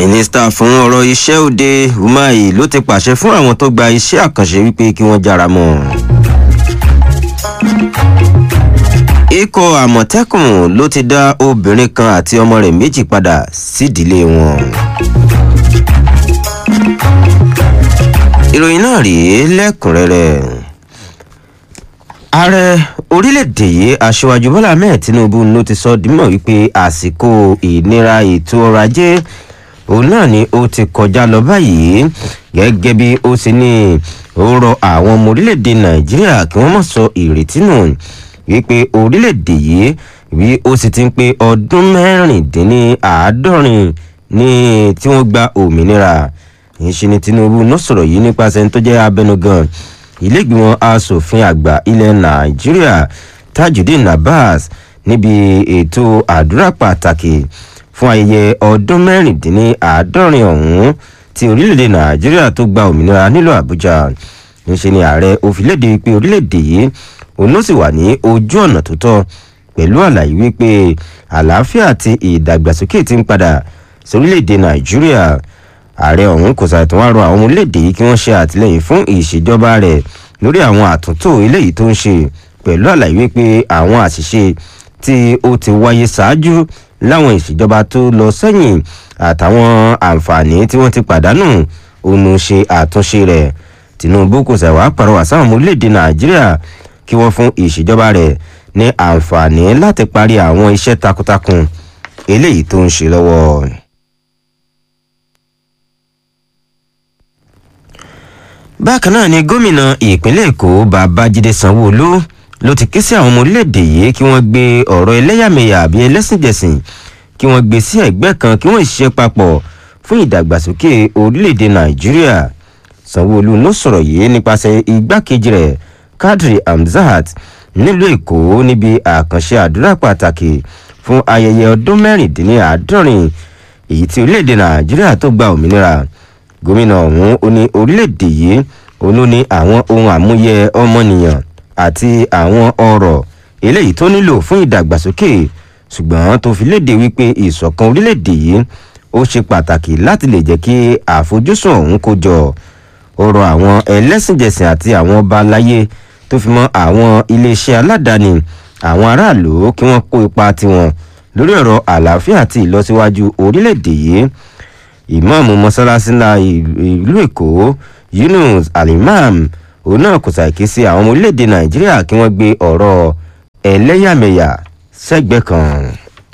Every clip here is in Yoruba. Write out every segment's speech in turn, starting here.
mínísítà fún ọ̀rọ̀ iṣẹ́ òde umahi ló ti pàṣẹ fún àwọn tó gba iṣẹ́ àkànṣe wípé kí wọ́n jára mọ́ ikọ̀ àmọ̀tẹ́kùn ló ti dá obìnrin kan àti ọmọ rẹ̀ méjì padà sídìílé wọn. ìròyìn náà rèé lẹ́kùnrẹ́rẹ́ ààrẹ orílẹ̀-èdè yìí aṣíwájú bọ́lá ahmed tinubu ló ti sọ dímọ̀ wípé àsìkò ìnira ètò ọrọ̀ ajé òun náà ni ó ti kọjá lọ báyìí gẹ́gẹ́ bí ó ti ní ó rọ àwọn ọmọ orílẹ̀-èdè nàìjíríà kí wọ́n mọ̀ sọ ìrètí nù wípé orílẹ̀-èdè yìí bí ó sì ti ń pé ọdún mẹ́rìndínláàádọ́rin ní tí wọ́n gba òmìnira ìṣe ni tinubu náà sọ̀rọ̀ yìí nípasẹ̀ tó jẹ́ abẹnugan ilégbìmọ̀ asòfin àgbà ilẹ̀ nàìjíríà tajudeen abbas níbi ètò àdúrà pàtàkì fún ayẹyẹ ọdún mẹ́rìndínláàádọ́rin ọ̀hún tí orílẹ̀-èdè nàìjíríà tó gba òmìnira nílùú àbújá ìṣe ni ààrẹ òfìlédè pé orílẹ̀-èdè yìí òun ló sì wà ní ojú ọ̀nà tó tọ́ pẹ̀lú àlàyé wípé àlàáfíà àti ìdàgbàsókè ti ń padà sórílẹ̀-èdè nàìjíríà ààrẹ ọ̀hún kò ṣàìtàn wá rọ àwọn ọmọ orílẹ̀-èdè yìí kí wọ́n ṣe àtìlẹ́yìn fún ìṣèjọba rẹ̀ lórí àwọn àtúntò eléyìí tó ń ṣe pẹ̀lú àlàyé wípé àwọn àṣìṣe tí ó ti wáyé ṣáájú láwọn ìṣèjọba tó lọ sẹ́yìn àtàwọn àǹfààní tí wọ́n ti pàdánù òun ṣe àtúnṣe rẹ̀ tinubu kò ṣàìwá pàrọwà sáwọn ọmọ orílẹ̀-èdè nàìjíríà kí wọ́n fún ìṣèjọba rẹ̀ ní àǹfààní láti parí àwọn iṣẹ́ takuntakun eléyìí tó ń ṣe lọ́wọ́. bákan náà ni gómìnà ìpínlẹ̀ èkó babájídé sanwóolu ló ti ké sí àwọn ọmọ orílẹ̀-èdè yìí kí wọ́n gbé ọ̀rọ̀ ẹlẹ́yàmẹ̀yà àbí ẹlẹ́sìnjẹsìn kí wọ́n gbé sí ẹ̀gbẹ́ kan kí wọ́n ṣiṣẹ́ papọ̀ fún ìdàgbàsókè orílẹ̀-èdè nàìjíríà sanwóolu ló sọ̀rọ̀ yìí nípasẹ̀ igbákejì rẹ̀ kadri hamzat nílùú èkó níbi àkànṣe àdúrà pàtàkì fún ayẹyẹ ọdún mẹ́rìndínláàádọ́rin èyí tí orílẹ̀-èdè nàìjíríà tó gba òmìnira gómìnà ọ̀hún ó ní orílẹ̀-èdè yìí òun ló ní àwọn ohun àmúyẹ ọmọnìyàn àti àwọn ọrọ̀ eléyìí tó nílò fún ìdàgbàsókè ṣùgbọ́n tó fi léde wípé ìṣọ̀kan orílẹ̀-èdè yìí ó ṣe pàtàkì láti lè jẹ́ kí àfojúsùn ọ̀hún kó jọ ọ̀rọ̀ àwọn ẹlẹ́sìnjẹsìn àti àwọn ọba aláyé tó fi mọ́ àwọn iléeṣẹ́ aládàáni àwọn aráàlú kí wọ́n kó ipa tiwọn lórí ọ̀rọ̀ àlàáfíà àti ìlọsíwájú orílẹ̀-èdè yìí ìmọ̀ọ́mù mọ́sálásí ńlá ìlú èkó yunus alimam òun náà kò ṣàìké sí àwọn ọmọ orílẹ̀-èdè nàìjíríà kí wọ́n gbé ọ̀rọ̀ ẹlẹ́yàmẹ̀yà sẹ́gbẹ́ kan.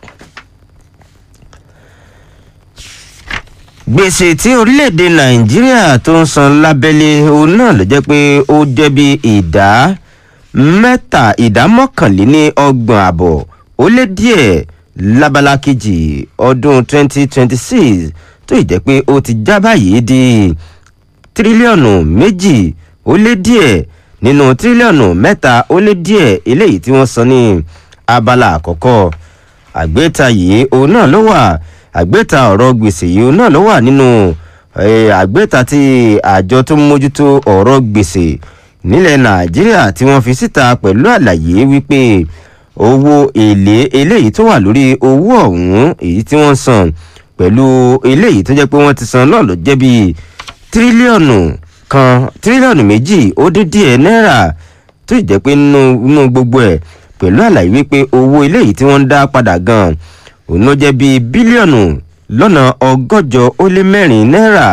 gbèsè tí orílẹ̀-èdè nàìjíríà tó ń san lábẹ́lé òun náà ló jẹ́ pé ó jẹ́ bí ìdá mẹ́ta ìdá mọ́kànléní ọgbọ̀n àbọ̀ ó lé díẹ̀ lábala kejì ọdún 2026 tó ì jẹ́ pé ó ti já báyìí di tírílíọ̀nù méjì ó lé díẹ̀ nínú tírílíọ̀nù mẹ́ta ó lé díẹ̀ eléyìí tí wọ́n san ní abala àkọ́kọ́ àgbéta yìí òun náà ló wà àgbéta ọ̀rọ̀ gbèsè yìí òun náà ló wà nínú àgbéta tí àjọ tó ń mójútó ọ̀rọ̀ gbèsè nílẹ̀ nàìjíríà tí wọ́n fi síta pẹ̀lú àlàyé wípé owó èlé eléyìí tó wà lórí owó ọ̀hún èyí tí wọ́n san pẹ̀lú eléyìí tó jẹ́ pé wọ́n ti san náà ló jẹ́ bíi tírílíọ̀nù kan tírílíọ̀nù méjì ó dín díẹ̀ náírà tó ì jẹ́ pé nínú gbogbo ẹ̀ pẹ̀lú àlàyé wípé owó eléyìí tí wọ́n ń dá padà gan òun ló jẹ́ bíi bílíọ̀nù lọ́nà ọgọ́jọ ó lé mẹ́rin náírà.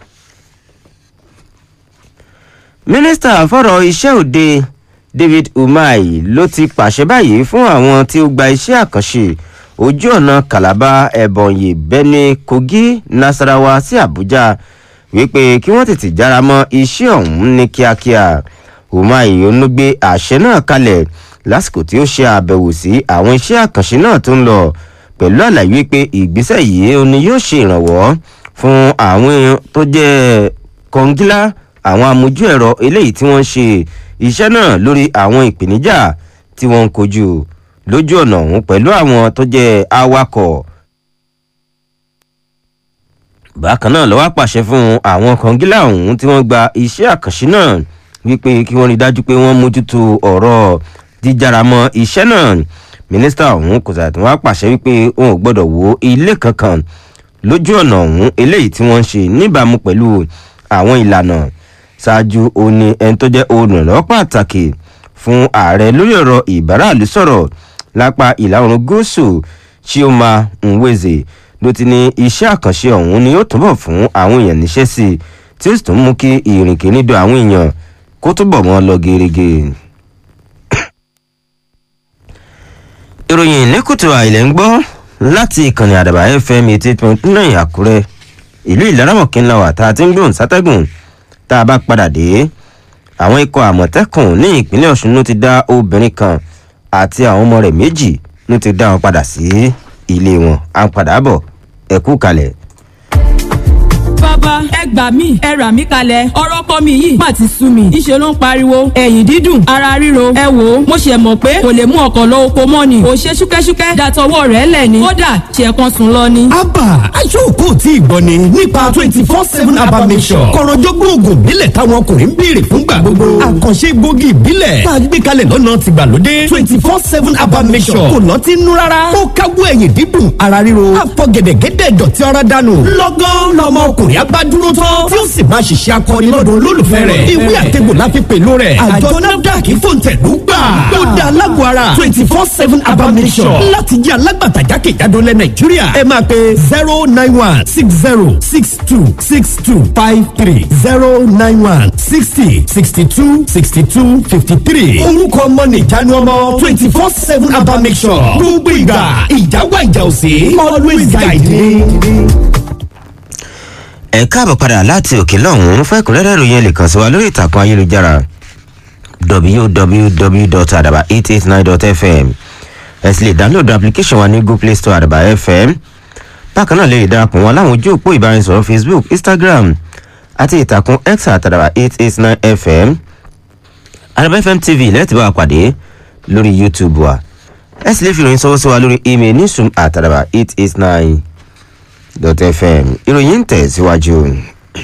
mínísítà fọ̀rọ̀ iṣẹ́ òde david umahi ló ti pàṣẹ báyìí fún àwọn tí ó gba iṣẹ́ àkànṣe ojú ọ̀nà calabar ebonyi benue kogi nasarawa sí abuja wípé kí wọ́n tètè jára mọ́ iṣẹ́ ọ̀hún ní kíákíá umahi onúgbé àṣẹ náà kalẹ̀ lásìkò tí ó ṣe àbẹ̀wò sí àwọn iṣẹ́ àkànṣe náà tó ń lọ pẹ̀lú àlàyé wípé ìgbésẹ̀ yìí ni yóò ṣe ìrànwọ́ fún àwọn tó jẹ́ kọngílá àwọn amójú ẹ̀rọ eléyìí tí wọ́n ń ṣe iṣẹ́ náà lórí àwọn ìpèníjà tí wọ́n ń kojú lójú ọ̀nà ọ̀hún pẹ̀lú àwọn tó jẹ́ awakọ̀. bákan náà lọ́wọ́ pàṣẹ fún àwọn kọngílá ọ̀hún tí wọ́n gba iṣẹ́ àkànṣe náà wípé kí wọ́n rí dájú pé wọ́n mójútó ọ̀rọ̀ jíjáramọ́ iṣẹ́ náà mínísítà ọ̀hún kò sàtún wá pàṣẹ wípé òun ò gbọ́dọ̀ wo ilé kankan lójú ọ̀nà ọ̀hún eléyìí tí wọ́n ń ṣe níbàámu pẹ̀lú àwọn ìlànà ṣáájú òní ẹni tó jẹ́ olùrànlọ́wọ́ pàtàkì fún ààrẹ lórí ọ̀rọ̀ ìbáraàlú sọ̀rọ̀ lápá ìlà oòrùn gúúsù chioma nweze ló ti ní iṣẹ́ àkànṣe ọ̀hún ni ó túbọ̀ fún àwọn èèyàn níṣẹ́ sí i tí ó sì tún mú kí ìrìnkèrindò àwọn èèyàn kó túbọ̀ mọ́ lọ gerege. ìròyìn ní kùtù àìlẹ̀ ń gbọ́ láti ìkànnì àdàbà fm eighty point nine àkúrẹ́ ìlú ìlaramọ̀kínlá wà tá a ti ń gbóhùn sátẹ́gùn tá a bá padà dé àwọn ikọ̀ àmọ̀tẹ́kùn ní ìpínlẹ̀ ọ̀ṣun ló ti dá obìnrin kan àti àwọn ọmọ rẹ̀ méjì ló ti dá wọn padà sí ilé wọn à ń padà bọ̀ ẹ̀kú kalẹ̀ bàbá ẹ gbà mí ẹ rà mí kalẹ̀ ọ̀rọ̀ kọ́ mi yìí má ti sú mi ìṣe ló ń pariwo ẹ̀yìn dídùn ara ríro ẹ wò ó mo ṣe mọ̀ pé kò lè mú ọkọ̀ lọ oko mọ́ ni ò ṣe ṣúkẹ́ṣúkẹ́ dàtọwọ́ rẹ̀ lẹ̀ ni kódà ṣe kan sùn lọ ni. abba aṣọ́kò tí ìgbọ́ ni nípa twenty four seven abba mission kọ̀rọ̀jọ́gbọ́n oògùn ìbílẹ̀ táwọn ọkùnrin ń béèrè fúngbà gbogbo àkànṣe gbòógì ìbílẹ̀ tá a gbé kalẹ̀ lọ́nà tìgbàlódé twenty four seven abba mission kò lọ́ ti nú rárá ó káwọ́ ẹ̀yìn dídùn ara ríro àfọ̀gẹ̀dẹ̀gẹ̀dẹ̀ dọ̀tí ọ̀rá dànù lọ́gán lọ́mọ ọkùnrin agbádúró tán tí ó sì máa ṣiṣẹ́ akọni lọ́dọ̀ olólùfẹ́ rẹ̀ ìwé àtẹ̀gbò la fi pèlò rẹ̀ àjọ nafdac fòǹtẹ̀lú gbà ó dá alágbó ara twenty four seven abamisọ̀ láti jẹ́ alágbàtà jákèjádò lẹ̀ nàìjíríà ẹ máa pe zero nine one six zero six two six two five three zero nine one sixty sixty two sixty two fifty three orúkọ ọmọ nìjánu ọmọ twenty four seven abamisọ̀ gbogbo ìgbà ìjáwá ìjà òsè always guide me ẹ káàbọ̀ padà láti òkè lọ́hùn-ún fún ẹ̀kúnrẹ́rẹ́ ìròyìn ẹ̀ lè kàn sí wa lórí ìtàkùn ayélujára www.adaba889.fm ẹ sì lè dáńlódù application wa ní google play store àdàbà fm bákan náà lè darapọ̀ wọn láwọn ojú òpó ìbáraẹnisọ̀rọ̀ facebook instagram àti ìtàkùn x àtàdàbà 889fm àdàbà fm tv lẹ́tì bá wa pàdé lórí youtube wa ẹ sì lè fi ìròyìn sọ́wọ́ sí wa lórí email newsroom àtàdàbà 889 dot fm ìròyìn ń tẹ̀síwájú.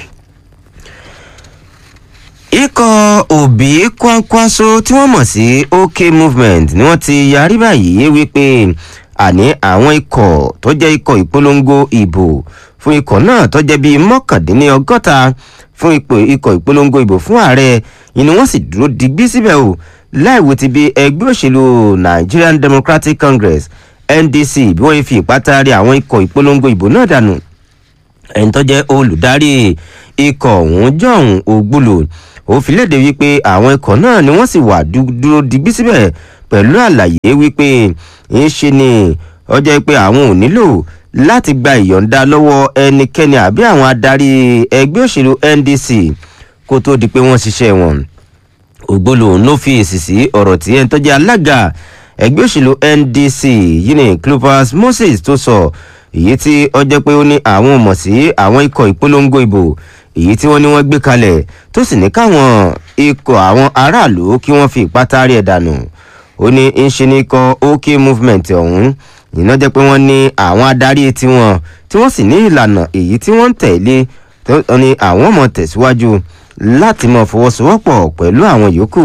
ikọ̀ òbí kwankwaso tí wọ́n mọ̀ sí ok movement ni wọ́n ti yarí báyìí wípé àní àwọn ikọ̀ tó jẹ́ ikọ̀ ìpolongo ìbò fún ikọ̀ náà tó jẹ́ bíi mọ́kàndínlọ́gọ́ta fún ipò ikọ̀ ìpolongo ìbò fún ààrẹ ni wọ́n sì dúró digbí síbẹ̀ o láìwo ti bí ẹgbẹ́ òṣèlú nigerian democratic congress ndc bí wọ́n fi ìpátárì àwọn ikọ̀ ìpolongo ìbò náà dànù ẹni tó jẹ́ olùdarí ikọ̀ ọ̀hún john ogbulu ó fi léde wípé àwọn ikọ̀ náà ni wọ́n sì wà dúró digbí síbẹ̀ pẹ̀lú àlàyé wípé ń ṣe ni ọjọ́ pé àwọn ò nílò láti gba ìyọ̀ǹda lọ́wọ́ ẹnikẹ́ni àbí àwọn adarí ẹgbẹ́ òṣèlú ndc kó tó di pé wọ́n ṣiṣẹ́ wọn ògbólò ló fi èsì sí ọ̀rọ̀ tí ẹni tó jẹ́ alága ẹgbẹ́ òṣèlú ndc yìí ní clopas moses tó sọ èyí tí ó jẹ́ pé ó ní àwọn mọ̀ sí àwọn ikọ̀ ìpolongo ìbò èyí tí wọ́n ní wọ́n gbé kalẹ̀ tó sì ní káwọn ikọ̀ àwọn aráàlú kí wọ́n fi ìpátárì ẹ̀ dànù ó ní ń ṣe ní ikọ̀ ok movement ọ̀hún ìná jẹ́ pé wọ́n ní àwọn adarí tiwọn tí wọ́n sì ní ìlànà èyí tí wọ́n ń tẹ̀lé tó ní àwọn ọmọ tẹ̀síwájú láti mọ fọwọ́sowọ́pọ̀ pẹ̀lú àwọn yòókù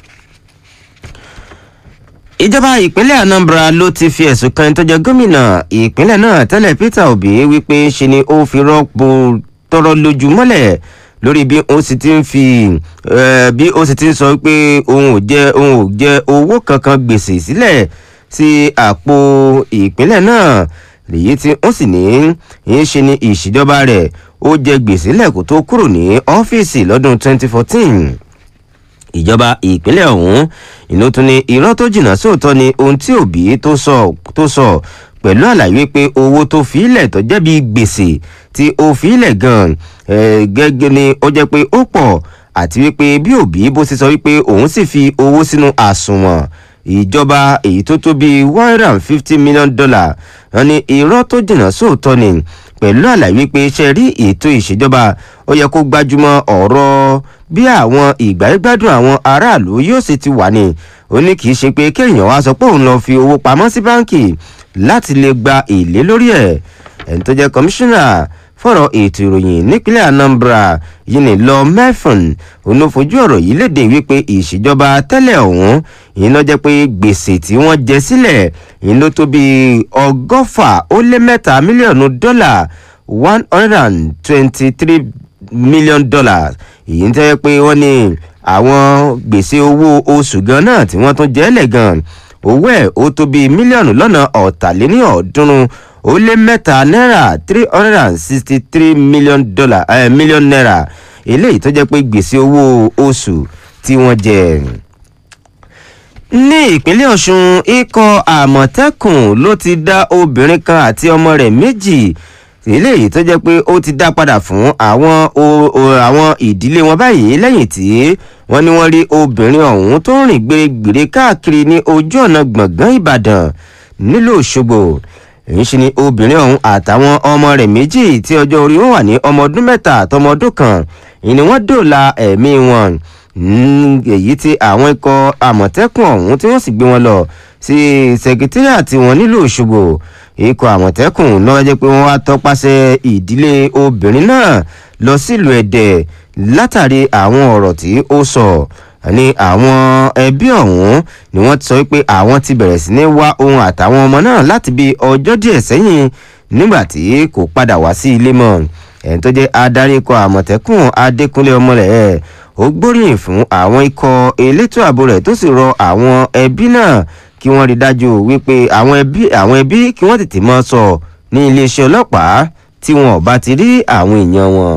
ìjọba ìpínlẹ̀ anambra ló ti fi ẹ̀sùn kan tó jẹ gómìnà ìpínlẹ̀ náà tẹ́lẹ̀ peter obi wípé ṣe ni ó fi rọ́pò tọrọ lójú mọ́lẹ̀ lórí bí ó sì ti ń fi bí ó sì ti ń sọ pé òun ò jẹ òun ò jẹ owó kankan gbèsè sílẹ̀ sí àpò ìpínlẹ̀ náà lèyí tí ó sì ní í ṣe ni ìṣèjọba rẹ̀ ó jẹ gbèsè lẹ́kọ̀ọ́ tó kúrò ní ọ́fíìsì lọ́dún 2014 ìjọba ìpínlẹ̀ ọ̀hún ìlú tún ní irọ́ tó jìnnà sóòótọ́ ni ohun tí òbí tó sọ tó sọ pẹ̀lú àlàyé pé owó tó fi ilẹ̀ tó jẹ́ bí gbèsè tí ó fi ilẹ̀ gan gẹ́gẹ́ ni ó jẹ́ pé ó pọ̀ àti wípé bí òbí bó ti sọ wípé òun sì fi owó sínú àsùnwọ̀n ìjọba èyí tó tó bíi one hundred and fifty million dollar wọn ni irọ́ tó jìnnà sóòótọ́ ni pẹ̀lú àlàyé pé ṣe rí ètò ìṣèjọba ó yẹ kó gbájúmọ́ ọ̀rọ̀ bí àwọn ìgbàgbádùn àwọn aráàlú yóò ṣe ti wà ní ó ní kì í ṣe pé kéèyàn wá sọ pé òun lọ fi owó pamọ́ sí báǹkì láti lè gba èlé lórí ẹ̀ ẹni tó jẹ́ kọmíṣánná fọ̀rọ̀ ètò ìròyìn nípínlẹ̀ anambra yìí ní lọ mẹ́fọ̀n òun ló fojú ọ̀rọ̀ yìí léde wípé ìṣèjọba tẹ́lẹ̀ ọ̀hún yìí ló jẹ́ pé gbèsè tí wọ́n jẹ sílẹ̀ yìí ló tó bíi ọgọ́fà ó lé mẹ́ta mílíọ̀nù dọ́là one hundred and twenty-three million dollars èyí ń tẹ́ pé wọ́n ní àwọn gbèsè owó oṣù gan náà tí wọ́n tún jẹ́ lẹ̀ gan owó ẹ̀ ó tó bíi mílíọ̀nù lọ́nà ọ̀tàléní ọ̀ọ́dúnrún ó lé mẹ́ta náírà three hundred and sixty three million dollar eh, million naira eléyìí tó jẹ́ pé gbèsè owó oṣù tí wọ́n jẹ. ní ìpínlẹ̀ ọ̀ṣun ikọ̀ àmọ̀tẹ́kùn ló ti dá obìnrin kan àti ọmọ rẹ̀ méjì eléyìí tó jẹ́ pé ó ti dá padà fún àwọn àwọn ìdílé wọn báyìí lẹ́yìn tí wọ́n ní wọ́n rí obìnrin ọ̀hún tó ń rìn gbèrègbèrè káàkiri ní ojú ọ̀nà gbọ̀ngàn ìbàdàn nílùú òṣogbo èyí ṣe ni obìnrin ọ̀hún àtàwọn ọmọ rẹ̀ méjì tí ọjọ́ orí wọn wà ní ọmọ ọdún mẹ́ta àtọmọ ọdún kan ìní wọ́n dòòlà ẹ̀mí wọn èyí tí àwọn ikọ̀ àmọ̀tẹ́kùn ọ̀hún tí wọ́n sì gbé wọn lọ sí sẹkítírìàtì wọn nílùú òṣogbo ikọ̀ àmọ̀tẹ́kùn náà jẹ́ pé wọ́n wá tọpasẹ̀ ìdílé obìnrin náà lọ sílùú ẹ̀dẹ̀ látàrí àwọn ọ̀rọ̀ tí ó sọ ní àwọn ẹbí ọ̀hún ni wọ́n ti sọ pé àwọn ti bẹ̀rẹ̀ sí ní wá ohun àtàwọn ọmọ náà láti bí ọjọ́ díẹ̀ sẹ́yìn nígbà tí kò padà wá sí ilé mọ́ ẹni tó jẹ́ adarí ikọ̀ àmọ̀tẹ́kùn adékúnlé ọmọlẹ̀ ẹ̀ ó gbóríyìn fún àwọn ikọ̀ elétò ààbò rẹ̀ tó sì rọ àwọn ẹbí náà kí wọ́n rí dájú wípé àwọn ẹbí àwọn ẹbí kí wọ́n tètè mọ́ sọ ní iléeṣẹ́ ọlọ́pàá tí wọn ò bá ti rí àwọn èèyàn wọn.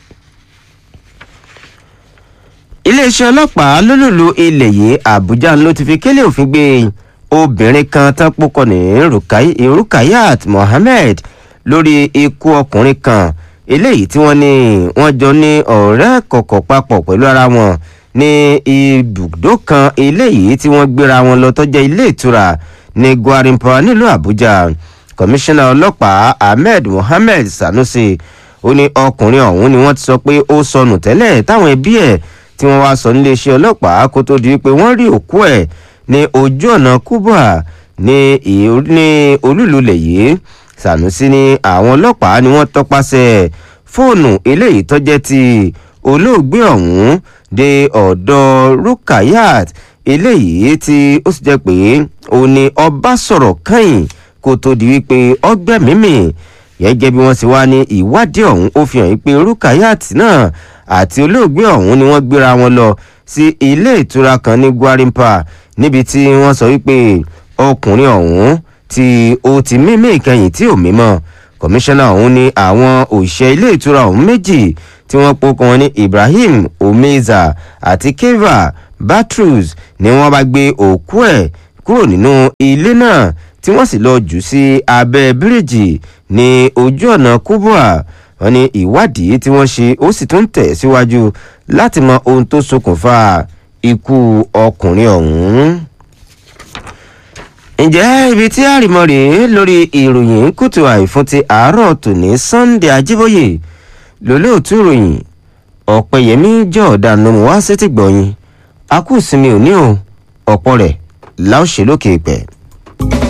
iléeṣẹ́ ọlọ́pàá lólùlù ilẹ̀ yìí àbújá ló ti fi kélé òfin gbé obìnrin kan tán púpọ̀ ní rukayat mohammed lórí ikú ọkùnrin kan eléyìí tí wọ́n ní wọ́n jọ ní ọ̀rẹ́ kọ̀kọ̀ papọ̀ pẹ̀lú ara wọn ní ibùdó kan eléyìí tí wọ́n gbéra wọn lọ tọ́jẹ́ ilé ìtura ní gwarimpa nílùú àbújá kọmíṣánná ọlọ́pàá ahmed mohammed sanusi ó ní ọkùnrin ọ̀hún ni wọ́n ti sọ pé ó sọnù tẹ́lẹ̀ táwọn ẹbí ẹ̀ tí wọ́n wá sọ níléeṣẹ́ ọlọ́pàá kó tó di pé wọ́n rí òkú ẹ̀ ní ojú ọ̀nà kubwa ní olúlulẹ̀ yìí sanusi ní àwọn ọlọ́pàá ni wọ́n tọpasẹ̀ fóònù eléyìí tọ́jẹ́ ti olóògbé ọ̀hún dé ọ̀dọ̀ rukayat eléyìí tí ó sì jẹ́ pé ó ní ọba sọ̀rọ̀ kẹ́yìn kó tó di wípé ọgbẹ́ mímì gẹ́gẹ́ bí wọ́n sì wá ní ìwádìí ọ̀hún ó fi hàn wípé rukayat náà àti olóògbé ọ̀hún ni wọ́n gbéra wọn lọ sí ilé ìtura kan ní gwarimpa níbi tí wọ́n sọ wípé ọkùnrin ọ̀hún tí ó ti mímí ìkẹyìn tí ò mímọ́ kọmíṣánná ọ̀hún ní àwọn òṣìṣẹ́ ilé ìtura ọ̀hún méjì tí wọ́n pokò wọn ní ibrahim omeza àti keva batrus ni wọ́n bá gbé òkú ẹ̀ kúrò nínú ilé náà tí wọ́n sì lọ jù sí abẹ́ bíríìjì ní ojú ọ̀nà kubwa wọn ní ìwádìí tí wọ́n ṣe ó sì tún tẹ̀ síwájú láti mọ ohun tó ṣokùnfà ikú ọkùnrin ọ̀hún ǹjẹ́ ibi tí àrìmọ́ rèé lórí ìròyìn kùtù àìfún ti àárọ̀ tòní sunday ajíbóyè lólóòtú ìròyìn ọ̀pẹ̀yẹmí jọ̀ọ́dà nomu wá sétí gbọ̀yìn akúùsinmi òní o ọ̀pọ̀ rẹ̀ láòṣèlókè pẹ̀.